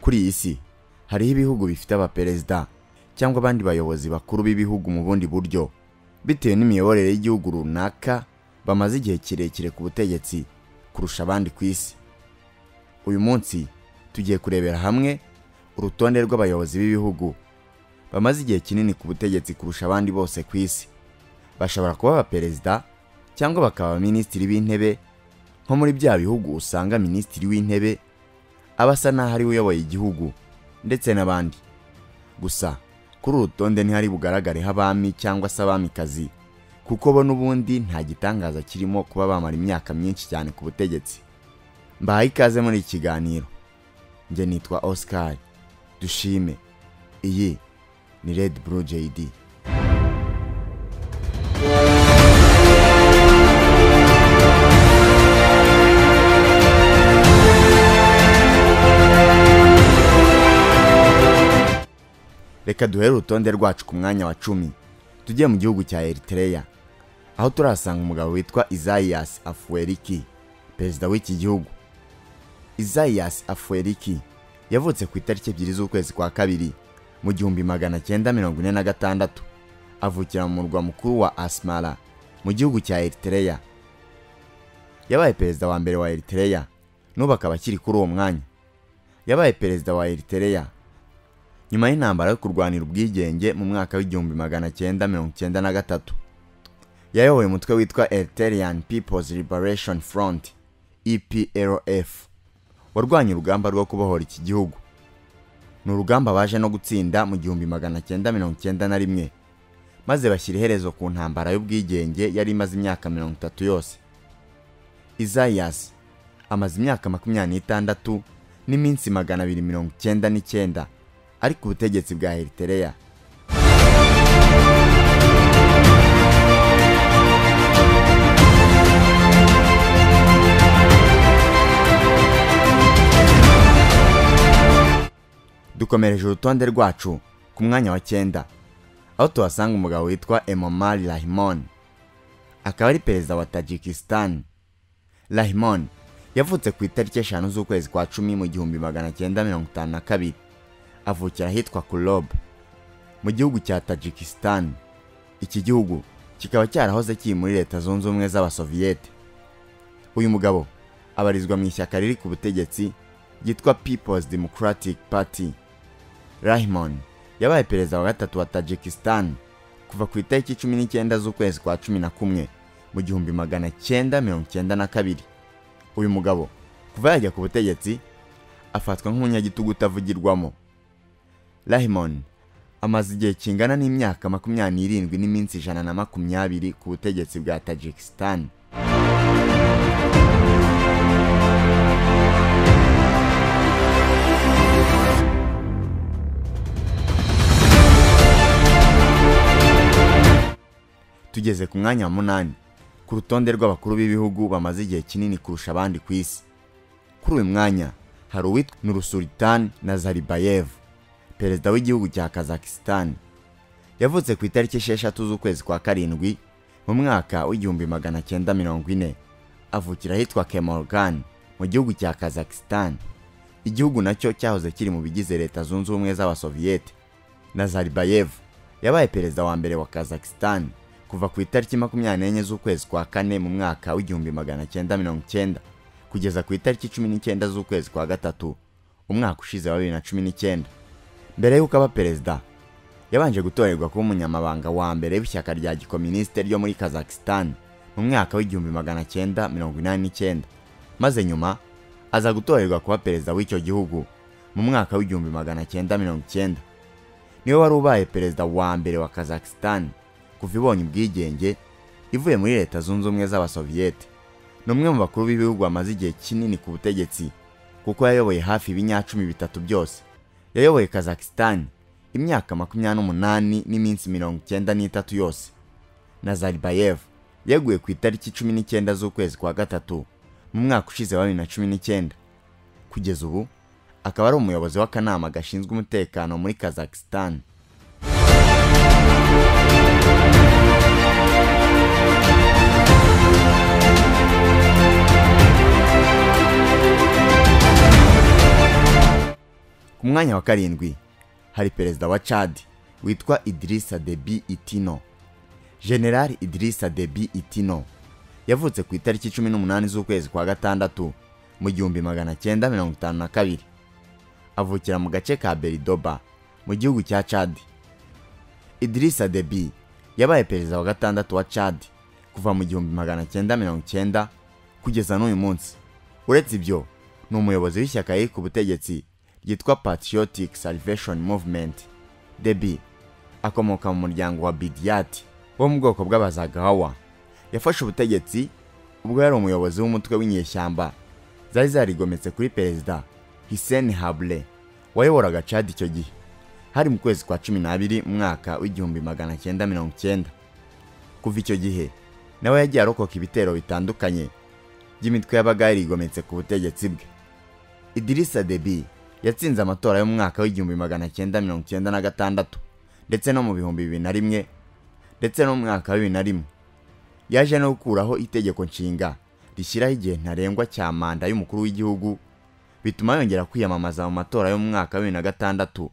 kuri iyi si hariho ibihugu bifite abaperezida cyangwa abandi bayobozi bakuru b'ibihugu mu bundi buryo bitewe n'imiyoborere y'igihugu runaka bamaze igihe kirekire ku butegetsi kurusha abandi ku isi uyu munsi tugiye kurebera hamwe urutonde rw'abayobozi b'ibihugu bamaze igihe kinini ku butegetsi kurusha abandi bose ku isi bashobora kuba abaperezida cyangwa bakaba abaminisitiri b'intebe nko muri bya bihugu usanga minisitiri w'intebe aba asa n'aho ariwe uyoboye igihugu ndetse n'abandi gusa kuri uru rutonde ntihari bugaragareho abami cyangwa se abamikazi kuko bo n'ubundi nta gitangaza kirimo kuba bamara imyaka myinshi cyane ku butegetsi mbahaye ikaze muri iki kiganiro njye nitwa Oscar dushime iyi ni Red Blue JD reka duhere urutonde rwacu ku mwanya wa cumi tujye mu gihugu cya Eritrea aho turahasanga umugabo witwa Isaias Afweriki perezida w'iki gihugu Isaias Afweriki yavutse ku itariki ebyiri z'ukwezi kwa kabiri mu gihumbi magana cyenda mirongo ine na gatandatu avukira mu murwa mukuru wa Asmara mu gihugu cya Eritrea yabaye perezida wa mbere wa Eritrea n'ubu akaba akiri kuri uwo mwanya yabaye perezida wa Eritrea nyuma y'intambara yo kurwanira ubwigenge mu mwaka w'igihumbi magana cyenda mirongo cyenda na gatatu yayoboye umutwe witwa Eritrean People's Liberation Front EPLF warwanya urugamba rwo kubohora iki gihugu ni urugamba baje no gutsinda mu gihumbi magana cyenda mirongo cyenda na rimwe maze bashyira iherezo ku ntambara y'ubwigenge yari imaze imyaka mirongo itatu yose Isaias amaze imyaka makumyabiri n'itandatu n'iminsi magana abiri mirongo icyenda n'icyenda ari ku butegetsi bwa Eritrea dukomereje urutonde rwacu ku mwanya wa cyenda aho tuhasanga umugabo witwa Emomali Rahimon akaba ari perezida wa Tajikistan Rahimon yavutse ku itariki eshanu z'ukwezi kwa cumi mu gihumbi magana cyenda mirongo itanu na kabiri avukira ahitwa Kulob mu gihugu cya Tajikistan iki gihugu kikaba cyarahoze kiri muri leta zunze ubumwe z'abasoviyete uyu mugabo abarizwa mu ishyaka riri ku butegetsi ryitwa People's Democratic Party Rahimon yabaye perezida wa gatatu wa Tajikistan kuva ku itariki cumi n'icyenda z'ukwezi kwa cumi na kumwe mu gihumbi magana cyenda mirongo cyenda na kabiri uyu mugabo kuva yajya ku butegetsi afatwa nk'umunyagitugu utavugirwamo Rahimon amaze igihe kingana n'imyaka makumyabiri n'irindwi n'iminsi ijana na makumyabiri ku butegetsi bwa Tajikistan tugeze ku mwanya wa munani ku rutonde rw'abakuru b'ibihugu bamaze igihe kinini kurusha abandi ku isi kuri uyu mwanya hari uwitwa Nurusultan Nazarbayev perezida w'igihugu cya Kazakhstan yavutse ku itariki esheshatu z'ukwezi kwa karindwi mu mwaka w'igihumbi magana cyenda mirongo ine avukira ahitwa Kemorgan mu gihugu cya Kazakhstan igihugu nacyo cyahoze kiri mu bigize leta zunze ubumwe z'abasoviyete Nazarbayev yabaye perezida wa mbere wa Kazakhstan kuva ku itariki makumyabiri n'enye z'ukwezi kwa kane mu mwaka w'igihumbi magana cyenda mirongo cyenda kugeza ku itariki cumi n'icyenda z'ukwezi kwa gatatu umwaka ushize wa bibiri na cumi n'icyenda mbere y'uko aba perezida yabanje gutorerwa kuba umunyamabanga wa mbere w'ishyaka rya gikominisite ryo muri Kazakhstan mu mwaka w'igihumbi magana cyenda mirongo inani n'icyenda maze nyuma aza gutorerwa kuba perezida w'icyo gihugu mu mwaka w'igihumbi magana cyenda mirongo icyenda niwe wari ubaye perezida wa mbere wa Kazakhstan kuva ibonye ubwigenge ivuye muri leta zunze ubumwe z'abasoviyete ni umwe mu bakuru b'ibihugu bamaze igihe kinini ku butegetsi kuko yayoboye hafi ibinyacumi bitatu byose yayoboye Kazakhstan imyaka makumyabiri n'umunani n'iminsi mirongo icyenda n'itatu yose Nazarbayev yeguye ku itariki cumi n'icyenda z'ukwezi kwa gatatu mu mwaka ushize wa bibiri na cumi n'icyenda kugeza ubu akaba ari umuyobozi w'akanama gashinzwe umutekano muri Kazakhstan ku ku mwanya wa karindwi hari perezida wa cadi witwa idirisa debi itino generali idirisa debi itino yavutse ku itariki cumi n'umunani z'ukwezi kwa gatandatu mu gihumbi magana cyenda mirongo itanu na kabiri avukira mu gace ka beridoba mu gihugu cya cadi idirisa debi yabaye perezida wa gatandatu wa cadi kuva mu gihumbi magana cyenda mirongo cyenda kugeza n'uyu munsi uretse ibyo ni umuyobozi w'ishyaka riri ku butegetsi ryitwa patriotic salvation movement debi akomoka mu muryango wa bidiyati wo mu bwoko bw'abazagawa yafashe ubutegetsi ubwo yari umuyobozi w'umutwe w'inyeshyamba zari zarigometse kuri perezida hiseni habure wayoboraga cadi icyo gihe hari mu kwezi kwa cumi n'abiri mu mwaka w'igihumbi magana cyenda mirongo cyenda kuva icyo gihe nawe yagiye arokoka ibitero bitandukanye by'imitwe yabaga yarigometse ku butegetsi bwe idirisa debi yatsinze amatora yo mu mwaka w'igihumbi magana cyenda mirongo cyenda na gatandatu ndetse no mu bihumbi bibiri na rimwe ndetse no mu mwaka wa bibiri na rimwe yaje no gukuraho itegeko nshinga rishyiraho igihe ntarengwa cya manda y'umukuru w'igihugu bituma yongera kwiyamamaza mu matora yo mu mwaka wa bibiri na gatandatu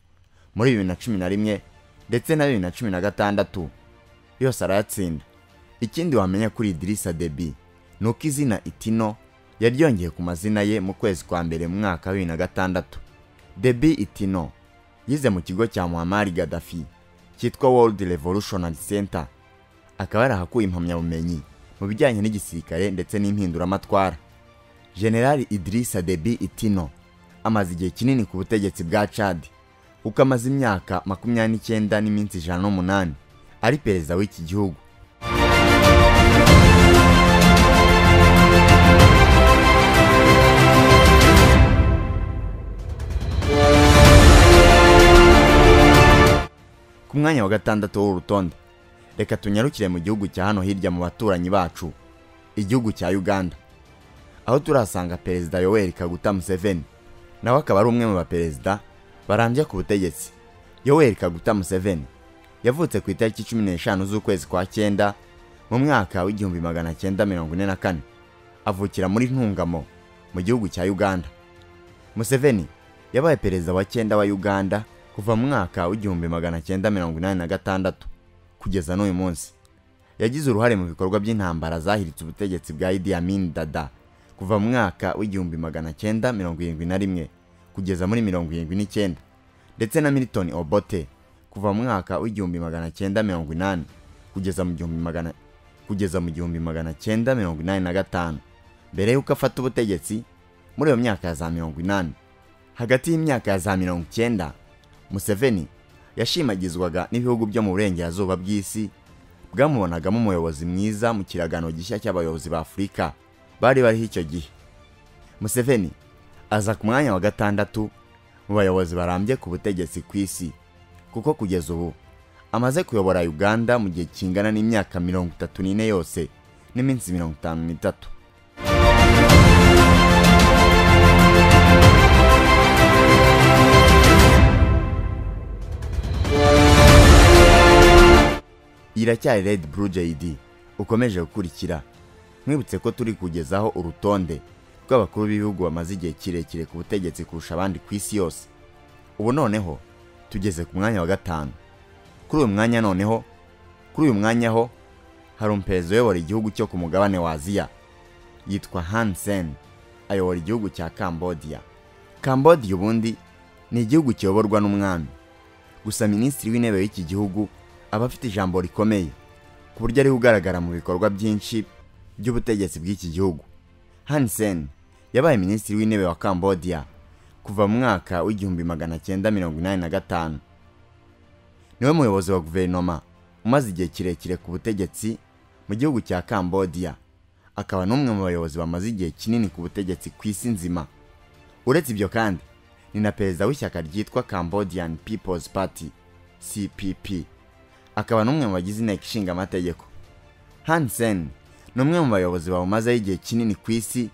muri bibiri na cumi na rimwe ndetse na bibiri na cumi na gatandatu yose arayatsinda ikindi wamenya kuri idirisa debi ni uko izina itino yaryongeye ku mazina ye mu kwezi kwa mbere mu mwaka wa bibiri na gatandatu debi itino yize mu kigo cya muhammad gaddafi cyitwa world revolutionary center akaba yarahakuye impamyabumenyi mu bijyanye n'igisirikare ndetse n'impinduramatwara generali idirisa debi itino amaze igihe kinini ku butegetsi bwa cadi kuko amaze imyaka makumyabiri n'icyenda n'iminsi ijana n'umunani ari perezida w'iki gihugu ku mwanya wa gatandatu w'urutonde reka tunyarukire mu gihugu cya hano hirya mu baturanyi bacu igihugu cya uganda aho turahasanga perezida yoweri kaguta museveni nawe akaba ari umwe mu baperezida barambye ku butegetsi yoweri kaguta museveni yavutse ku itariki cumi n'eshanu z'ukwezi kwa cyenda mu mwaka w'igihumbi magana cyenda mirongo ine na kane avukira muri ntungamo mu gihugu cya uganda museveni yabaye perezida wa cyenda wa uganda kuva mu mwaka w'igihumbi magana cyenda mirongo inani na gatandatu kugeza n'uyu munsi yagize uruhare mu bikorwa by'intambara zahiritse ubutegetsi bwa idi amin dada kuva mu mwaka w'igihumbi magana cyenda mirongo irindwi na rimwe kugeza muri mirongo irindwi n'icyenda ndetse na milton obote kuva mu mwaka w'igihumbi magana cyenda mirongo inani kugeza mu gihumbi magana kugeza mu gihumbi magana cyenda mirongo inani na gatanu mbere y'uko afata ubutegetsi muri iyo myaka ya za mirongo inani hagati y'imyaka ya za mirongo icyenda museveni yashimagizwaga n'ibihugu byo mu burengerazuba bw'isi bwamubonagamo umuyobozi mwiza mu kiragano gishya cy'abayobozi ba afurika bari bariho icyo gihe museveni aza ku mwanya wa gatandatu mu bayobozi barambye ku butegetsi ku isi kuko kugeza ubu amaze kuyobora uganda mu gihe kingana n'imyaka mirongo itatu n'ine yose n'iminsi mirongo itanu n'itatu iracyari Red Blue JD ukomeje gukurikira mwibutse ko turi kugezaho urutonde rw'abakuru b'ibihugu bamaze igihe kirekire ku butegetsi kurusha abandi ku isi yose ubu noneho tugeze ku mwanya wa gatanu kuri uyu mwanya noneho kuri uyu mwanya ho hari umuperezida uyobora igihugu cyo ku mugabane wa aziya yitwa Han Sen ayobora igihugu cya Cambodia Cambodia ubundi ni igihugu kiyoborwa n'umwami gusa minisitiri w'intebe w'iki gihugu aba afite ijambo rikomeye ku buryo ari ugaragara mu bikorwa byinshi by'ubutegetsi bw'iki gihugu hansen yabaye minisitiri w'intebe wa cambodia kuva mu mwaka w'igihumbi magana cyenda mirongo inani na gatanu niwe muyobozi wa guverinoma umaze igihe kirekire ku butegetsi mu gihugu cya cambodia akaba n'umwe mu bayobozi bamaze igihe kinini ku butegetsi ku isi nzima uretse ibyo kandi ni na perezida w'ishyaka ryitwa cambodian people's party cpp akaba n'umwe mu bagize inteko ishinga amategeko hansen ni umwe mu bayobozi bawumazeho igihe kinini ku isi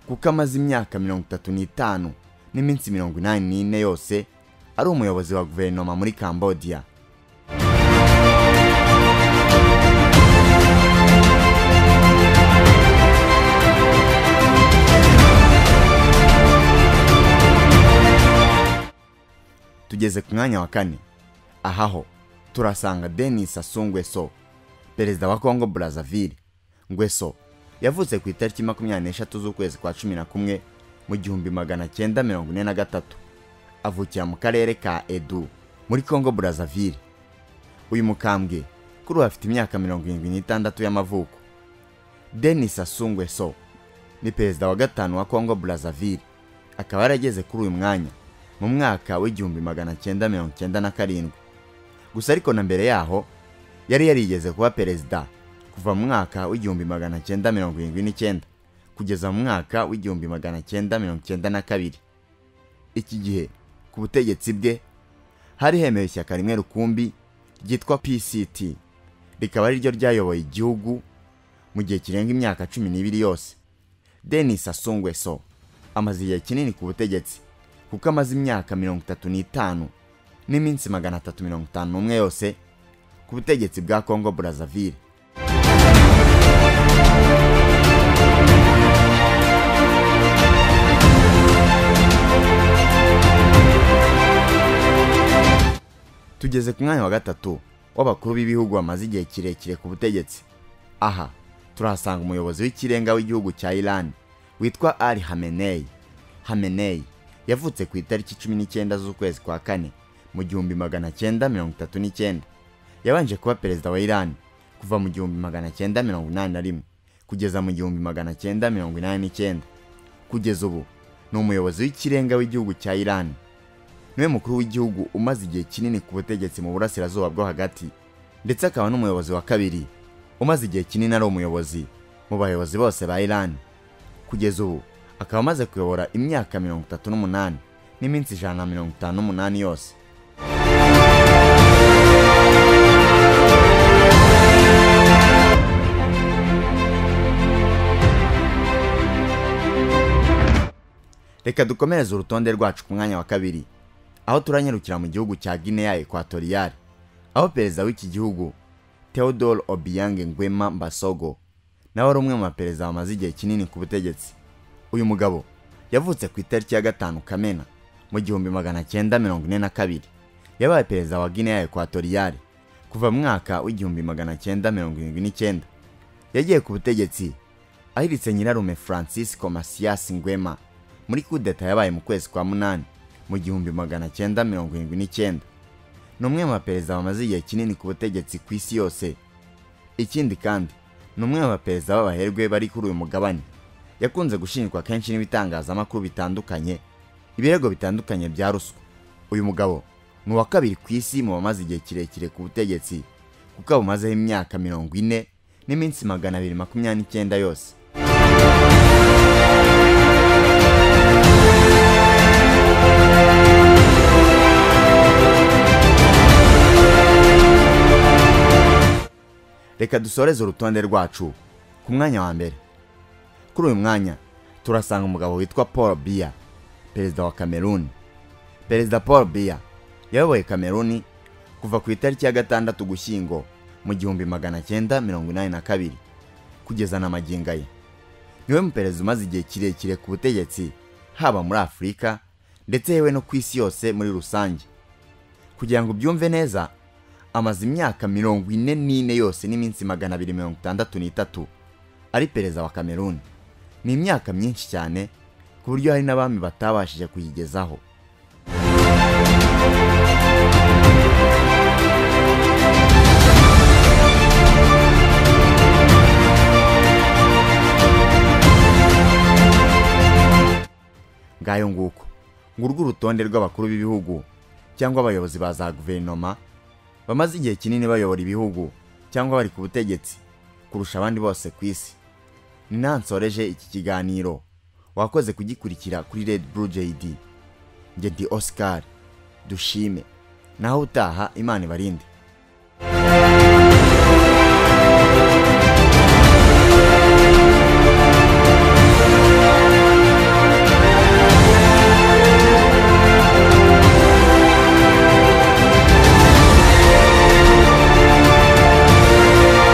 kuko amaze imyaka mirongo itatu n'itanu n'iminsi mirongo inani n'ine yose ari umuyobozi wa guverinoma muri cambodia tugeze ku mwanya wa kane aha ho turasanga denis sassou nguesso perezida wa congo brazzaville nguesso yavutse ku itariki makumyabiri n'eshatu z'ukwezi kwa cumi na kumwe mu gihumbi magana cyenda mirongo ine na gatatu avukira mu karere ka edu muri congo brazzaville uyu mukambwe kuri ubu afite imyaka mirongo irindwi n'itandatu y'amavuko denis sassou nguesso ni perezida wa gatanu wa congo brazzaville akaba yarageze kuri uyu mwanya mu mwaka w'igihumbi magana cyenda mirongo cyenda na karindwi gusa ariko na mbere yaho yari yarigeze kuba perezida kuva mu mwaka w'igihumbi magana cyenda mirongo irindwi n'icyenda kugeza mu mwaka w'igihumbi magana cyenda mirongo cyenda na kabiri iki gihe ku butegetsi bwe hari hemewe ishyaka rimwe rukumbi ryitwa pct rikaba ari ryo ryayoboye igihugu mu gihe kirenga imyaka cumi n'ibiri yose denis asungweso amaze igihe kinini ku butegetsi kuko amaze imyaka mirongo itatu n'itanu n'iminsi magana atatu mirongo itanu n'umwe yose ku butegetsi bwa congo brazzaville tugeze ku mwanya wa gatatu w'abakuru b'ibihugu bamaze igihe kirekire ku butegetsi aha turahasanga umuyobozi w'ikirenga w'igihugu cya iran witwa ali hameneyi hameneyi yavutse ku itariki cumi n'icyenda z'ukwezi kwa kane mu gihumbi magana cyenda mirongo itatu n'icyenda yabanje kuba perezida wa iran kuva mu gihumbi magana cyenda mirongo inani na rimwe kugeza mu gihumbi magana cyenda mirongo inani n'icyenda kugeza ubu ni umuyobozi w'ikirenga w'igihugu cya iran niwe mukuru w'igihugu umaze igihe kinini ku butegetsi mu burasirazuba bwo hagati ndetse akaba n'umuyobozi wa kabiri umaze igihe kinini ari umuyobozi mu bayobozi bose ba iran kugeza ubu akaba amaze kuyobora imyaka mirongo itatu n'umunani n'iminsi ijana na mirongo itanu n'umunani yose reka dukomereze urutonde rwacu ku mwanya wa kabiri aho turanyarukira mu gihugu cya guinea ekwatoriyari aho perezida w'iki gihugu theodore obiyange ngwema mbasogo nawe ari umwe mu baperezida bamaze igihe kinini ku butegetsi uyu mugabo yavutse ku itariki ya gatanu kamena mu gihumbi magana cyenda mirongo ine na kabiri yabaye perezida wa guinea ekwatoriyari kuva mu mwaka w'igihumbi magana cyenda mirongo irindwi n'icyenda yagiye ku butegetsi ahiritse nyirarume francisco masias ngwema muri kudeta yabaye mu kwezi kwa munani mu gihumbi magana cyenda mirongo irindwi n'icyenda ni umwe mu baperezida bamaze igihe kinini ku butegetsi ku isi yose ikindi kandi ni umwe mu baperezida b'abaherwe bari kuri uyu mugabane yakunze gushinjwa kenshi n'ibitangazamakuru bitandukanye ibirego bitandukanye bya ruswa uyu mugabo ni uwa kabiri ku isi mu bamaze igihe kirekire ku butegetsi kuko abumazeho imyaka mirongo ine n'iminsi magana abiri makumyabiri n'icyenda yose reka dusoreze urutonde rwacu ku mwanya wa mbere kuri uyu mwanya turasanga umugabo witwa paul biya perezida wa kameruni perezida paul biya yayoboye kameruni kuva ku itariki ya gatandatu gushyingo mu gihumbi magana cyenda mirongo inani na kabiri kugeza na magingo ye niwe muperezida umaze igihe kirekire ku butegetsi haba muri afurika ndetse yewe no ku isi yose muri rusange kugira ngo ubyumve neza amaze imyaka mirongo ine n'ine yose n'iminsi magana abiri mirongo itandatu n'itatu ari perezida wa kameruni ni imyaka myinshi cyane ku buryo hari n'abami batabashije kuyigezaho ngayo nguko ngurwo urutonde rw'abakuru b'ibihugu cyangwa abayobozi ba za guverinoma bamaze igihe kinini bayobora ibihugu cyangwa bari ku butegetsi kurusha abandi bose ku isi ni naho nsoreje iki kiganiro wakoze kugikurikira kuri red blue jd njye ndi oscar dushime naho utaha imana ibarinde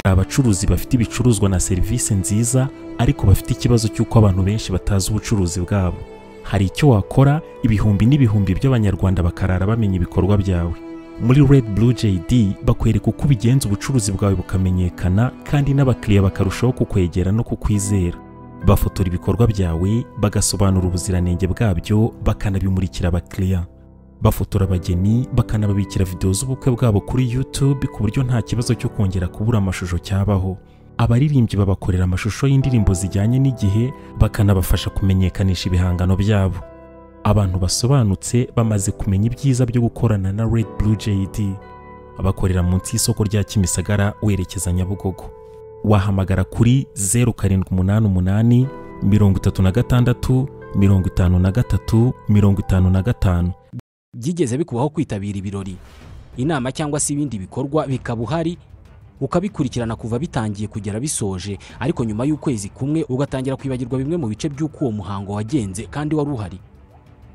abacuruzi bafite ibicuruzwa na serivisi nziza ariko bafite ikibazo cy'uko abantu benshi batazi ubucuruzi bwabo hari icyo wakora ibihumbi n'ibihumbi by'abanyarwanda bakarara bamenya ibikorwa byawe muri red blue jd bakwereka uko ubigenza ubucuruzi bwawe bukamenyekana kandi n'abakiriya bakarushaho kukwegera no kukwizera bafotora ibikorwa byawe bagasobanura ubuziranenge bwabyo bakanabimurikira abakiriya bafotora abageni bakanababikira videwo z'ubukwe bwabo kuri YouTube ku buryo nta kibazo cyo kongera kubura amashusho cyabaho abaririmbyi babakorera amashusho y'indirimbo zijyanye n'igihe bakanabafasha kumenyekanisha ibihangano byabo abantu basobanutse bamaze kumenya ibyiza byo gukorana na Red Blue JD bakorera munsi y'isoko rya Kimisagara werekeza Nyabugogo wahamagara kuri 0788 36 53 55 byigeze bikubaho kwitabira ibirori inama cyangwa se ibindi bikorwa bikaba uhari ukabikurikirana kuva bitangiye kugera bisoje ariko nyuma y'ukwezi kumwe ugatangira kwibagirwa bimwe mu bice by'uko uwo muhango wagenze kandi wari uhari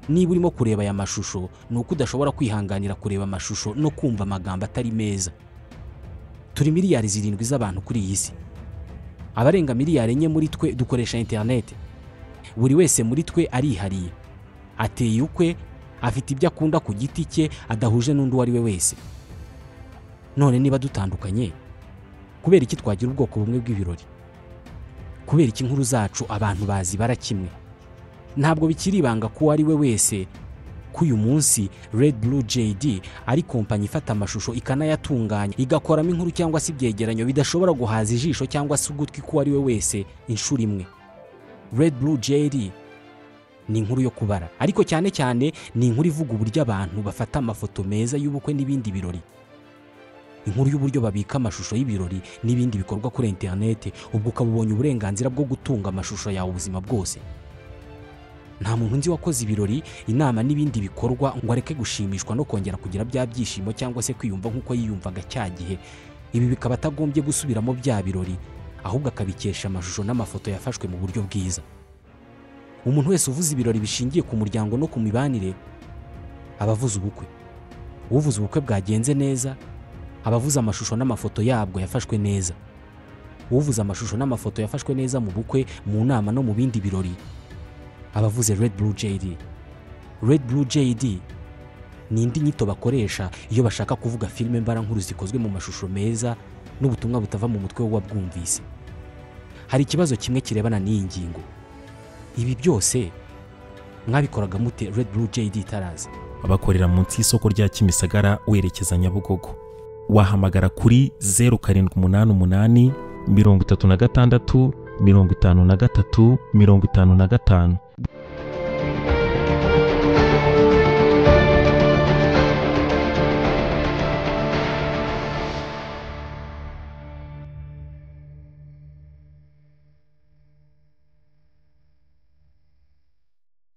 niba urimo kureba aya mashusho ni uko udashobora kwihanganira kureba amashusho no kumva amagambo atari meza turi miliyari zirindwi z'abantu kuri iyi si abarenga miliyari enye muri twe dukoresha interineti buri wese muri twe arihariye ateye ukwe afite ibyo akunda ku giti cye adahuje n'undi uwo ari we wese none niba dutandukanye kubera iki twagira ubwoko bumwe bw'ibirori kubera iki inkuru zacu abantu bazi bara kimwe ntabwo bikiri ibanga ko uwo ari we wese ko uyu munsi Red Blue JD ari kompanyi ifata amashusho ikanayatunganya igakoramo inkuru cyangwa se ibyegeranyo bidashobora guhaza ijisho cyangwa se ugutwi k'uwo ari we wese inshuro imwe Red Blue JD ni inkuru yo kubara ariko cyane cyane ni inkuru ivuga uburyo abantu bafata amafoto meza y'ubukwe n'ibindi birori inkuru y'uburyo babika amashusho y'ibirori n'ibindi bikorwa kuri interineti ubwo ukaba ubonye uburenganzira bwo gutunga amashusho yawe ubuzima bwose nta muntu nzi wakoze ibirori inama n'ibindi bikorwa ngo areke gushimishwa no kongera kugira bya byishimo cyangwa se kwiyumva nk'uko yiyumvaga cya gihe ibi bikaba atagombye gusubiramo bya birori ahubwo akabikesha amashusho n'amafoto yafashwe mu buryo bwiza umuntu wese uvuze ibirori bishingiye ku muryango no ku mibanire aba avuze ubukwe uvuze ubukwe bwagenze neza aba avuze amashusho n'amafoto yabwo yafashwe neza uvuze amashusho n'amafoto yafashwe neza mu bukwe mu nama no mu bindi birori aba avuze Red Blue JD Red Blue JD ni indi nyito bakoresha iyo bashaka kuvuga filime mbarankuru zikozwe mu mashusho meza n'ubutumwa butava mu mutwe w'uwabwumvise hari ikibazo kimwe kirebana n'iyi ngingo ibi byose mwabikoraga mute Red Blue JD itaraza bakorera munsi y'isoko rya Kimisagara werekeza Nyabugogo wahamagara kuri 0788 36 53 55 55